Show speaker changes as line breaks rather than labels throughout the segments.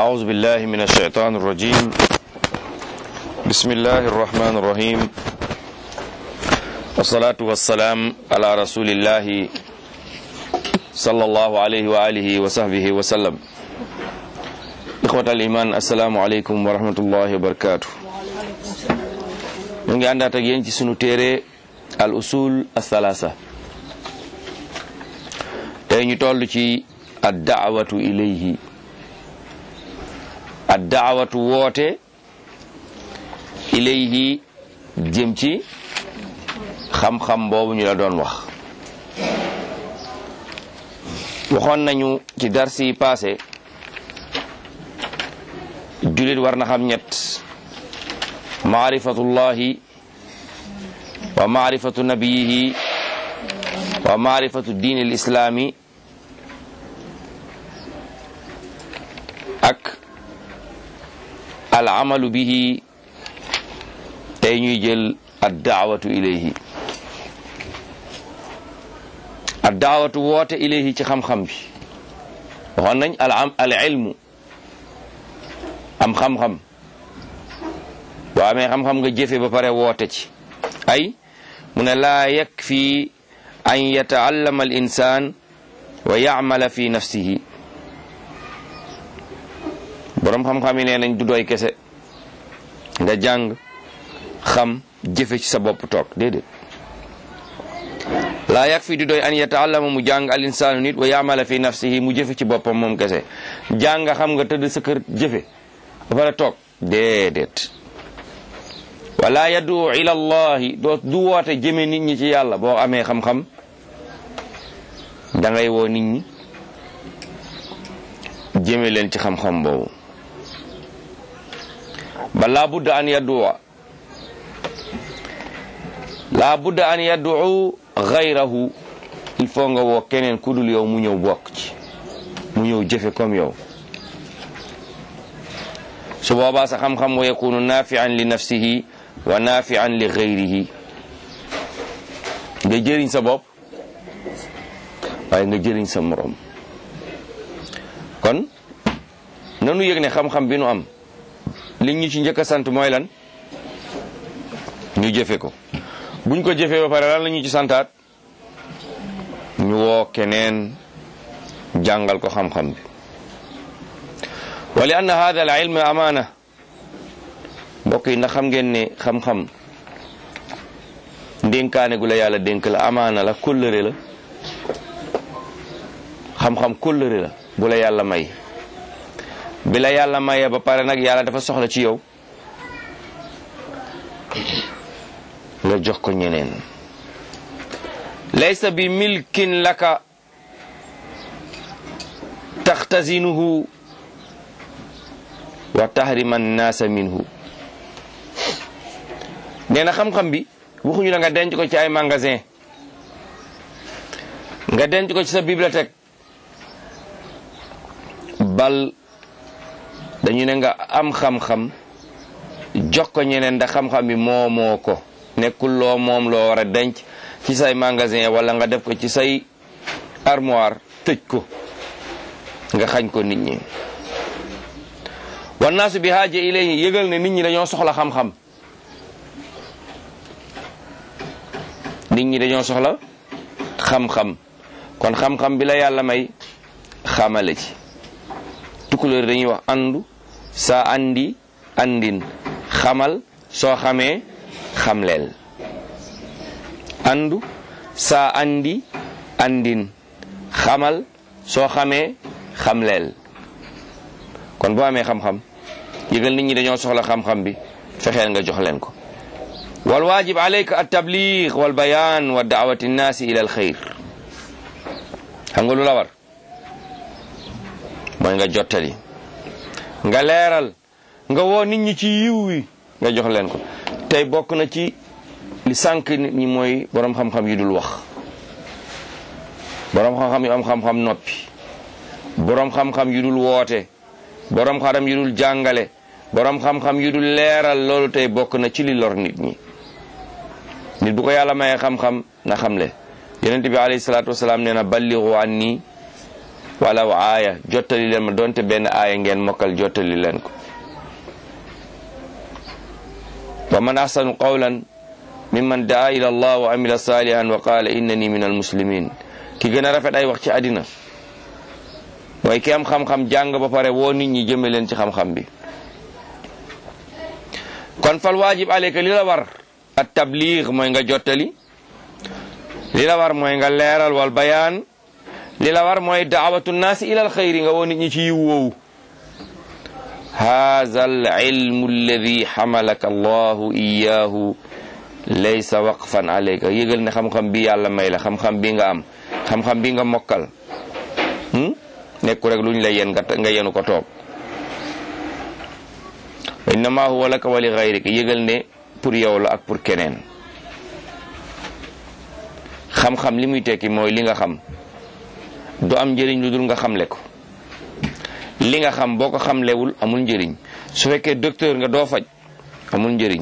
أعوذ بالله من الشيطان الرجيم بسم الله الرحمن الرحيم والصلاة والسلام على رسول الله صلى الله عليه وآله وصحبه وسلم إخوة الإيمان السلام عليكم ورحمة الله وبركاته ñu ngi àndaat ak yéen ci sunu téere al usul athalaasa tey ñu toll ci ad daawatu ilayhi ad daawatu woote ilayhi jëm ci xam-xam boobu ñu la doon wax waxoon nañu ci darsi yi passé jullit war na xam ñett maarifatullahi wa maarifatu nabiyihi wa maarifatu diin al islaami ak al amalu bihi tey ñuy jël ad daawatu ilayhi ad daawatu woote ilayhi ci xam-xam bi waxoon nañ al am al ilmu am xam-xam boo amee xam-xam nga jëfe ba pare woote ci ay mu ne laa yakfi an yataallama al insan wa yacmala fi nafsihi boroom xam-xam yi nee nañ du doy kese nga jàng xam jëfe ci sa bopp toog déedéet laa yakfi du doy an yataallama mu jàng al insaanu nit wa yacmala fi nafsihi mu jëfe ci boppam moom kese jàng nga xam nga tëdd sa kër jëfe ba pare toog déedéet wala yaddu ila allahi doo du woote jëme nit ñi ci yàlla boo amee xam-xam da ngay woo nit ñi jëme leen ci xam-xam boobu ba laa budda an yadduwa laa budda an yaddu gayrahu il faut nga woo keneen ku dul yow mu ñëw bokk ci mu ñëw jëfe comme yow su boobaa sa xam-xam wa yakunu nafian li nafsihi wa nafian li gayrihi nga jëriñ sa bopp waaye nga jëriñ sa morom kon nanu yëg ne xam-xam bi nu am li ñu ci njëkk a sant mooy lan ñu jëfe ko buñ ko jëfee ba pare lan la ñu ci santaat ñu woo keneen jàngal ko xam-xam bi wa li anna hada al ilm amaana mbokk yi ndax xam ngeen ne xam-xam ndénkaane gu la yàlla dénk la amaana la kóllëre la xam-xam kóllëre la bu la yàlla may bi la yàlla mayee ba pare nag yàlla dafa soxla ci yow nga jox ko ñeneen laysa bi milkin laka taxtazinuhu wa tahrima nnaasa minhu nee na xam-xam bi waxuñu la nga denc ko ci ay magasin nga denc ko ci sa bibliothèque bal dañu ne nga am xam-xam jox ko ñeneen ndax xam-xam bi moomoo ko nekkul loo moom loo war a denc ci say magasin wala nga def ko ci say armoire tëj ko nga xañ ko nit ñi wannaasu bi haaja ilayhi yëgal ne nit ñi dañoo soxla xam-xam nit ñi dañoo soxla xam-xam kon xam-xam bi la yàlla may xamale ci tukulóor dañuy wax andu saa andi andin xamal soo xamee xamleel andu saa andi andin xamal soo xamee xamleel kon boo amee xam-xam yëgal nit ñi dañoo soxla xam-xam bi fexeel nga jox leen ko wal waajib alayka at tabliig wal bayaan wa daawati nnaasi ila al xayr xam nga lu la war mooy nga jottali nga leeral nga woo nit ñi ci yiw wi nga jox leen ko tey bokk na ci li sànq nit ñi mooy boroom xam-xam yu dul wax boroom xam-xam yu am xam-xam noppi boroom xam-xam yu dul woote boroom xam-xam yu dul jàngale boroom xam-xam yu dul leeral loolu tey bokk na ci li lor nit ñi nit bu ko yàlla mayee xam-xam na xamle yonent bi alayhi salaatu wasalaam nee na balligu anni walaw aaya jottali leen ma donte benn aaya ngeen mokkal jottali leen ko wa man ahsanu qawlan mimman daa ila allah wa amila salihan wa qala innani min almuslimin ki gën a rafet ay wax ci àddina mooy ki am xam-xam jàng ba pare woo nit ñi jëme leen ci xam-xam bi kon fal waajib aleyka li la war at tabliig mooy nga jottali li la war mooy nga leeral wal bayaan li la war mooy daawatu naasi ila al xayri nga woo nit ñi ci yiw woowu haza al ilmu alladi xamalaka allahu iyahu laysa waqfan alayka yëgal ne xam-xam bi yàlla may la xam-xam bi nga am xam-xam bi nga mokkal nekku rek luñ la yen nga yenu ko toog innama huwa laka wa li gayrika yëgal ne pour yow la ak pour keneen xam-xam li muy tekki mooy li nga xam du am njëriñ lu dul nga xamle ko li nga xam boo ko xamlewul amul njëriñ su fekkee docteur nga doo faj amul njëriñ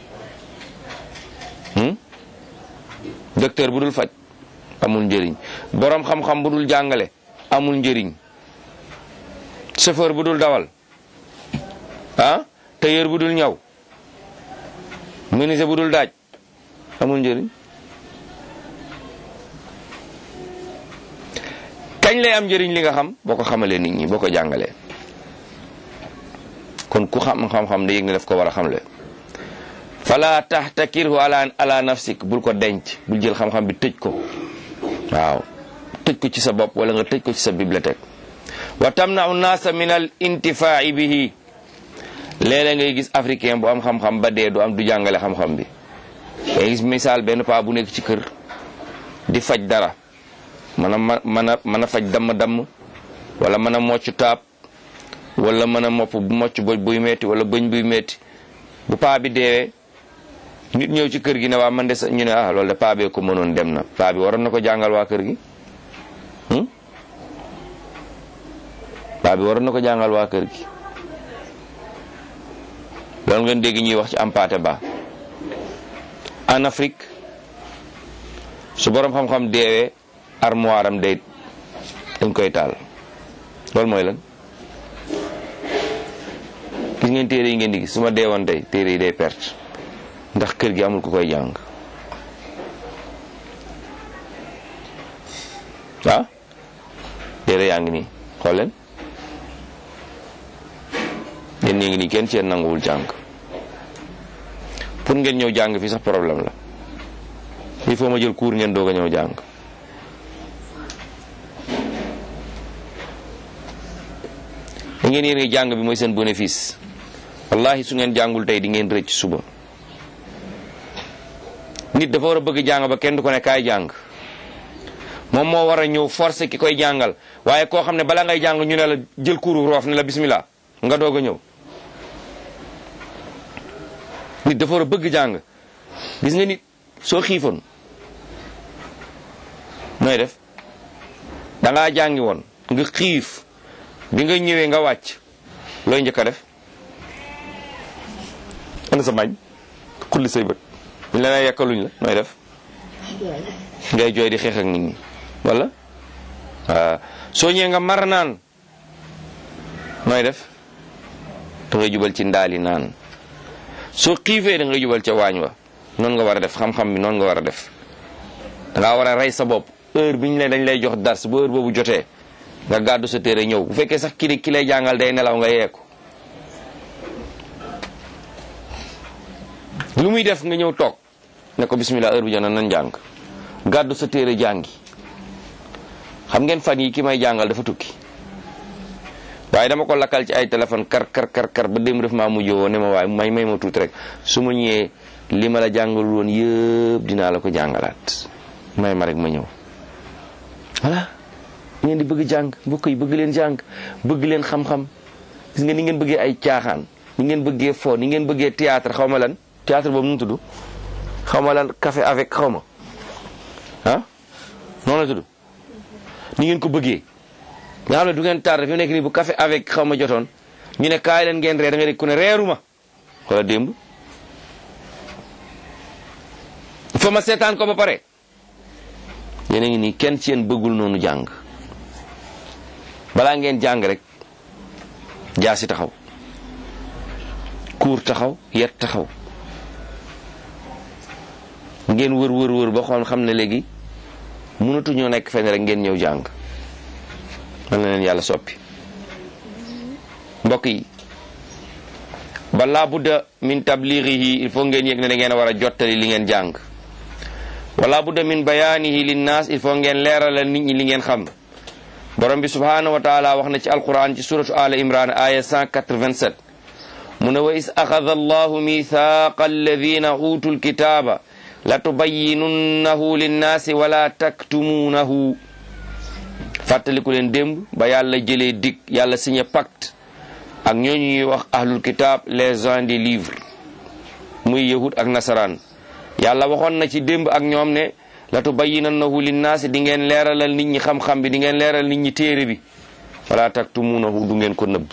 docteur bu dul faj amul njëriñ boroom xam-xam bu dul jàngale amul njëriñ chauffeur bu dul dawal ah tailleur bu dul ñaw menuisier bu dul daaj amul njëriñ kañ lay am njëriñ li nga xam boo ko xamalee nit ñi boo ko jàngalee kon ku xam xam-xam da yëg ne daf ko war a xamle fala tahtakirhu ala ala nafsik bul ko denc bul jël xam-xam bi tëj ko waaw tëj ko ci sa bopp wala nga tëj ko ci sa bibliothèque wa tamna'u nasa min al intifaa'i bihi léeg-léeg ngay gis africain bu am xam-xam ba dee du am du jàngale xam-xam bi ngay gis misaal benn paa bu nekk ci kër di faj dara mën a mën a mën a faj damm-damm wala mën a mocc taab wala mën a mopp mocc boj buy metti wala bëñ buy metti bu paa bi deewee nit ñëw ci kër gi ne waa man de sa ñu ne ah loolu de paa bee ko mënoon dem na paa bi waroon na ko jàngal waa kër gi paa bi waroon na ko jàngal waa kër gi loolu ngeen dégg ñuy wax ci Hampâté Bâ en Afrique su borom xam-xam deewee armoire am day dañ koy taal loolu mooy lan gis ngeen téere yi ngeen di gis su ma deewoon tey téere yi day perte ndax kër gi amul ku koy jàng ah téere yaa ngi nii xool leen yéen ñi ngi nii kenn ci yéen nanguwul jàng pour ngeen ñëw jàng fii sax problème la il faut ma jël cours ngeen doog a ñëw jàng da ngeen yéen jàng bi mooy seen bénéfice wallahi su ngeen jàngul tey di ngeen rëcc suba nit dafa war a bëgg jàng ba kenn du ko ne kaay jàng moom moo war a ñëw forcé ki koy jàngal waaye koo xam ne bala ngay jàng ñu ne la jël kuuru roof ne la bismillah nga doog a ñëw nit dafa war a bëgg jàng gis nga nit soo xiifoon nooy def da ngaa jàngi woon nga xiif bi nga ñëwee nga wàcc looy njëkk a def ana sa mañ xulli say bët ñu la ne yekkaluñ la nooy def ngay jooy di xeex ak nit ñi wala waaw soo ñëwee nga mar naan nooy def da ngay jubal ci ndaali naan soo xiifee da ngay jubal ca waañ wa noonu nga war a def xam-xam bi noonu nga war a def da ngaa war a rey sa bopp heure bi ñu ne dañ lay jox dars bu heure boobu jotee nga gàddu sa téere ñëw bu fekkee sax ki ki lay jàngal day nelaw nga yeeku lu muy def nga ñëw toog ne ko bismillah heure bi jot na nan jàng gàddu sa téere jàngi xam ngeen fan yi ki may jàngal dafa tukki waaye dama ko lakkal ci ay téléphone kar kar kar kar ba démb def maa mujj woo ne ma waaye may may ma tuuti rek su ma ñëwee li ma la jàngal woon yëpp dinaa la ko jàngalaat may ma rek ma ñëw voilà ngeen di bëgg jàng mbokk yi bëgg leen jàng bëgg leen xam-xam gis nga ni ngeen bëggee ay caaxaan ni ngeen bëggee fo ni ngeen bëggee théâtre xaw ma lan théâtre boobu nu mu tudd xaw ma lan café avec xaw ma ah noonu la tudd ni ngeen ko bëggee nga xam ne du ngeen tardé fi mu nekk nii bu café avec xaw ma jotoon ñu ne kaay leen ngeen reer da nga dégg ku ne reeruma wala démb fa ma seetaan ko ba pare yéen a ngi nii kenn ci yéen bëggul noonu jàng balaa ngeen jàng rek jaasi taxaw kuur taxaw yet taxaw ngeen wër wër wër ba xool xam ne léegi mënatuñoo nekk fenn rek ngeen ñëw jàng man na leen yàlla soppi mbokk yi balaa budda min tabligihi il faut ngeen yëg ne da ngeen a war a jottali li ngeen jàng wala budda min bayaanihi linnaas il faut ngeen leeralal nit ñi li ngeen xam borom bi subhanahu wa taala wax na ci alquran ci suratu ala imran aya 187 mu ne wa is axada allahu mithaqa alladina utu lkitaba la tubayinunnahu linnaasi wala taktumuunahu fàttaliku leen démb ba yàlla jëlee dig yàlla signé pacte ak ñooñu ñuy wax ahlul kitab les gens des livres muy yahud ak nasaraan yàlla waxoon na ci démb ak ñoom ne la tubayyinannahu linnaasi di ngeen leeralal nit ñi xam-xam bi di ngeen leeral nit ñi téere bi wala taktumuunahu du ngeen ko nëbb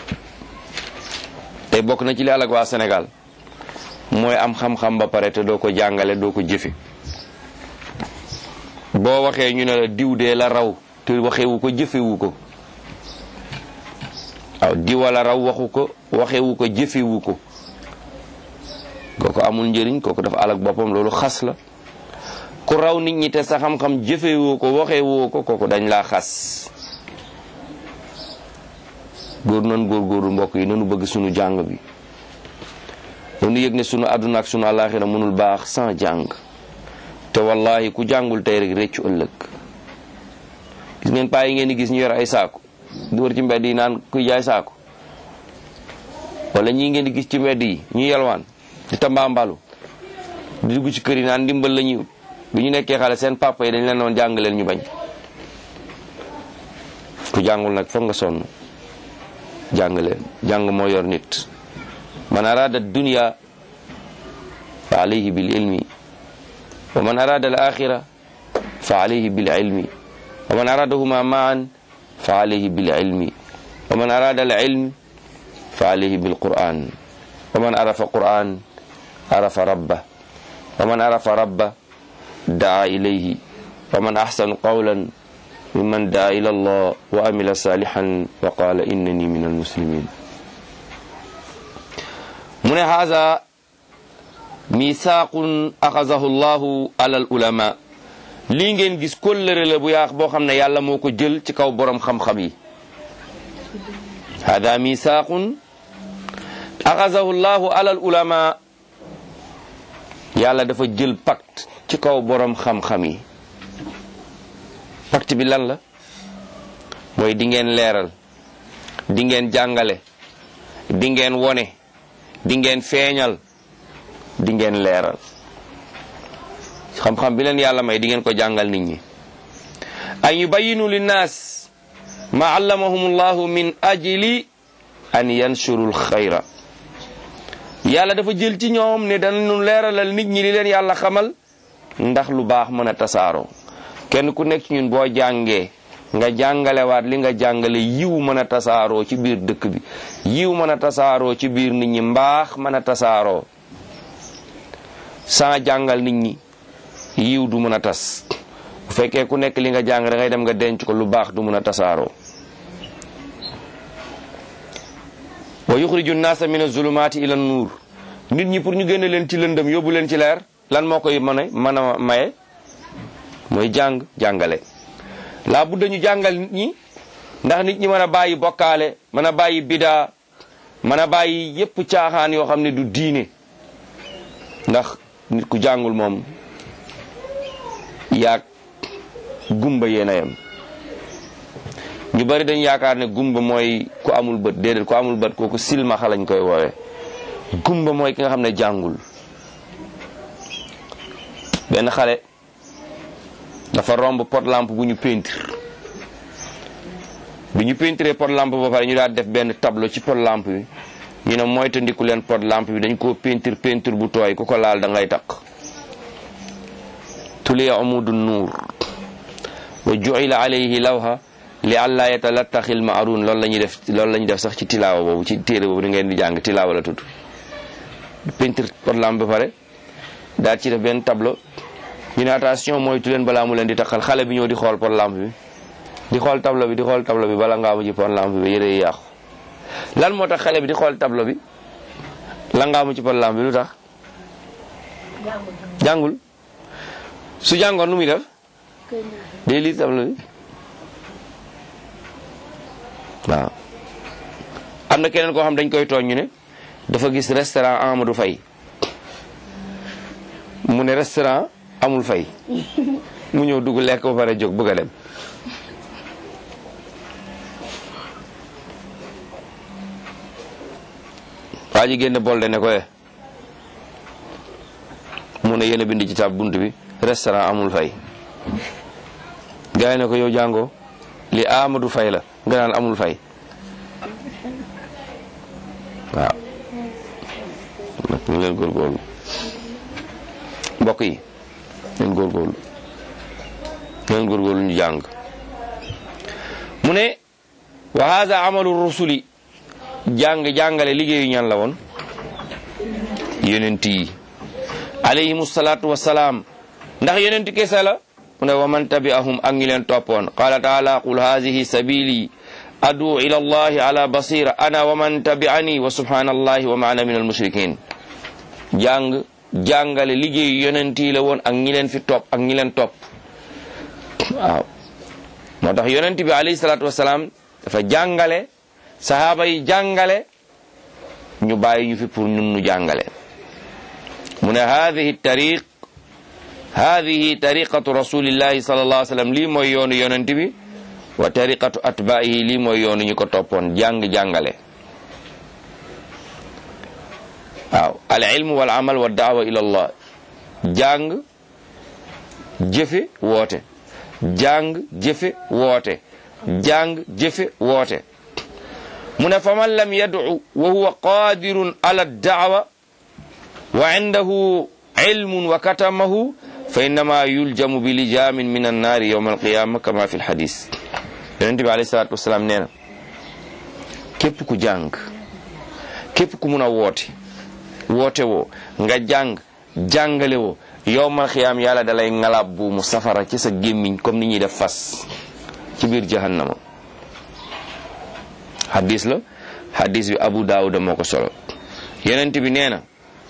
tey bokk na ci li alag waa Sénégal mooy am xam-xam ba pare te doo ko jàngale doo ko jëfe boo waxee ñu ne la diw dee la raw te waxewu ko jëfewu ko waaw diwa la raw waxu ko waxewu ko jëfewu ko kooku amul njëriñ kooku dafa alag boppam loolu xas la ku raw nit ñi te sa xam-xam jëfewoo ko waxewoo ko kooku dañ laa xas góor nan góor góorlu mbokk yi nanu bëgg sunu jàng bi nanu yëg ne sunu àdduna ak sunu àllaaxira mënul baax sans jàng te wallahi ku jàngul tey rek réccu ëllëg gis ngeen paa yi ngeen di gis ñu yor ay saako di wër ci mbedd yi naan kuy jaay saako wala ñii ngeen di gis ci mbedd yi ñu yelwaan di tambaambalu di dugg ci kër yi naan ndimbal la ñuy bi ñu nekkee xale seen papa yi dañ leen doon jàng leen ñu bañ ku jàngul nag foog nga sonn jàng leen jàng moo yor nit man arada dunya fa alayhi bil ilmi wa man arada al axira fa alayhi bil ilmi wa man aradahuma maan fa alayhi bil ilmi wa man arada al ilm fa alayhi bil quran wa man arafa quran arafa rabba wa man arafa rabba daa ilayhi wa man axsanu qawlan mimman daa ila allah wa amila salihan wa qala innani min almuslimin mu ne haza misaaqun axazahu llahu ala al ulama lii ngeen gis kóllëre la bu yaax boo xam ne yàlla moo ko jël ci kaw borom xam-xam yi hada misaaqun axazahu llahu ala al ulama yàlla dafa jël pacte ci kaw borom xam-xam yi pacte bi lan la mooy di ngeen leeral di ngeen jàngale di ngeen wone di ngeen feeñal di ngeen leeral xam-xam bi leen yàlla may di ngeen ko jàngal nit ñi an yubayinu linnaas ma allamahum llahu min ajli an yanshuru lxayra yàlla dafa jël ci ñoom ne danañu leeralal nit ñi li leen yàlla xamal ndax lu baax mën a tasaaroo kenn ku nekk ci ñun boo jàngee nga jàngalewaat li nga jàngale yiw mën a tasaaroo ci biir dëkk bi yiw mën a tasaaroo ci biir nit ñi mbaax mën a tasaaroo sans jàngal nit ñi yiw du mën a tas bu fekkee ku nekk li nga jàng da ngay dem nga denc ko lu baax du mën a tasaaroo wa yuxriju nnaasa min azulumaati ila nuur nit ñi pour ñu génne leen ci lëndëm yóbbu leen ci leer lan moo koy mën a mën a maye mooy jàng jàngale laa budda ñu jàngal nit ñi ndax nit ñi mën a bàyyi bokkaale mën a bàyyi bidaa mën a bàyyi yépp caaxaan yoo xam ne du diine ndax nit ku jàngul moom yaag gumba yéen a yem ñu bari dañ yaakaar ne gumba mooy ku amul bët déedéet ku amul bët kooku silmaxa lañ koy woowee gumba mooy ki nga xam ne jàngul benn xale dafa romb pot lampe bu ñu peinture bi ñu peinturé pot lampe ba pare ñu daal def benn tableau ci pot lampe bi ñu ne moytandiku leen pot lampe bi dañ koo peinture peinture bu tooy ku ko laal da ngay takk tuliya amudu nuur wa ju'ila alayhi lawha li alla yatalattaxil ma'run loolu la ñuy def loolu la ñuy def sax ci tilaawa boobu ci téere boobu di ngeen di jàng tilaawa la tudd peinture pot lampe ba pare daal ci def benn tableau ñu ne attention moytu leen balaa mu leen di taxal xale bi ñëw di xool pot lampe bi di xool tableau bi di xool tableau bi bala ngaa mu ci pon lampe bi yére yi yàqu lan moo tax xale bi di xool tableau bi la ngaa mu ci pon lampe bi lu tax jàngul su jàngoon nu muy def day lire tableau bi waaw am na keneen koo xam dañ koy tooñ ñu ne dafa gis restaurant Amadou Faye mu ne restaurant amul fay mu ñëw dugg lekk ba pare jóg bëgg a dem waa ji génn bolde ne ko eh mu ne yéen a bind ci tab bunt bi restaurant amul fay gars yi ne ko yow jàngoo li Amadou Faye la nga naan amul fay waaw ñu leen góorgóorlu mbokk yi leen góorgóorlu leen góorgóorlu ñu jàng mu ne wa hada amalu rusuli jàng jàngale liggéeyu ñan la woon yonent yi alayhimu salaatu wasalaam ndax yonent kese la mu ne wa man tabi'ahum ak ñi leen toppoon qala taala qul hadihi sabili adu ila allahi ala basira ana wa man tabi'ani wa subhanallahi wa ma ana min almushrikin jàng jàngale liggéeyu yonent yi la woon ak ñi leen fi topp ak ñi leen topp waaw moo tax yonent bi alayhi salaatu wasalaam dafa jàngale sahaaba yi jàngale ñu bàyyi ñu fi pour ñun ñu jàngale mu ne hadihi tariq hadihi tariqatu rasulillahi sallallahu alayhi wa sallam lii mooy yoonu yonent bi wa tariqatu atbaihi lii mooy yoonu ñu ko toppoon jàng jàngale waaw al ilmu wal amal wa daawa ila allah jàng jëfe woote jàng jëfe woote jàng jëfe woote mu ne fa man lam yad'u wa huwa qadirun ala daawa wa indahu ilmun wa katamahu fa innama yuljamu bi lijamin min annaari yawma alqiyama kama fi lhadis yonente bi alayhi salatu wasalaam nee na képp ku jàng képp ku mun a woote woote woo nga jàng jàngale woo yowmal xiyaam yàlla dalay ngalaab bu mu safara ci sa gémmiñ comme ni ñuy def fas ci biir jahannama hadis la hadis bi abu daawuda moo ko solo yonent bi nee na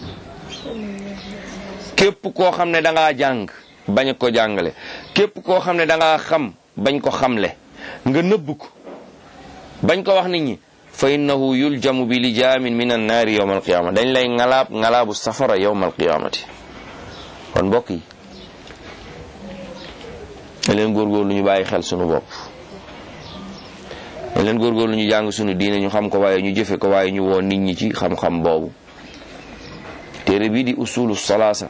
képp koo xam ne da ngaa jàng bañ ko jàngale képp koo xam ne da ngaa xam bañ ko xamle nga nëbb ko bañ ko wax nit ñi fa innahu yuljamu bi lijaamin min annaari yowma alqiyama dañ lay ngalaab ngalaabu safara yowma alqiyamati kon mbokk yi da leen góorgóorlu ñu bàyyi xel sunu bopp da leen góorgóorlu ñu jàng sunu diine ñu xam ko waaye ñu jëfe ko waaye ñu woo nit ñi ci xam-xam boobu téere bii di usulu salaasa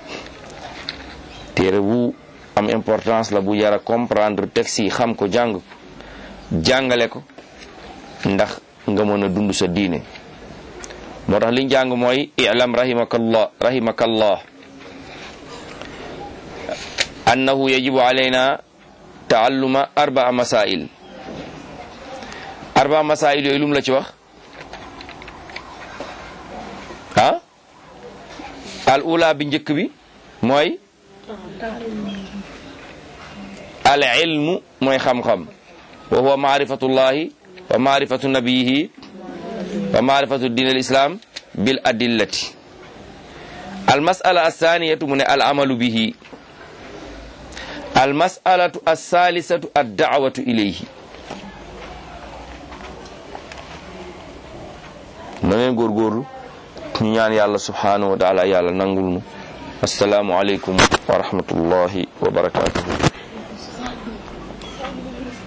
téere bu am importance la bu yara comprendre texte yi xam ko jàng jàngale ko ndax nga mën a dund sa diine moo tax liñ jàng mooy i'lam rahimakallah rahimakallah annahu yajibu alayna taalluma arbaa masail arbaa masail yooyu lum la ci wax ah al ula bi njëkk bi mooy al ilmu mooy xam-xam wa huwa maarifatullahi wa maarifatu nabiyihi wa maarifatu din al islam bil adillati al masala alsaniyatu mu ne al amalu bihi al masalatu alsalisatu ad daawatu ilayhi na leen góorgóorlu ñu ñaan yàlla subhanahu wa taala yàlla nangul nu assalaamu aleykum wa rahmatullahi wa barakatuhu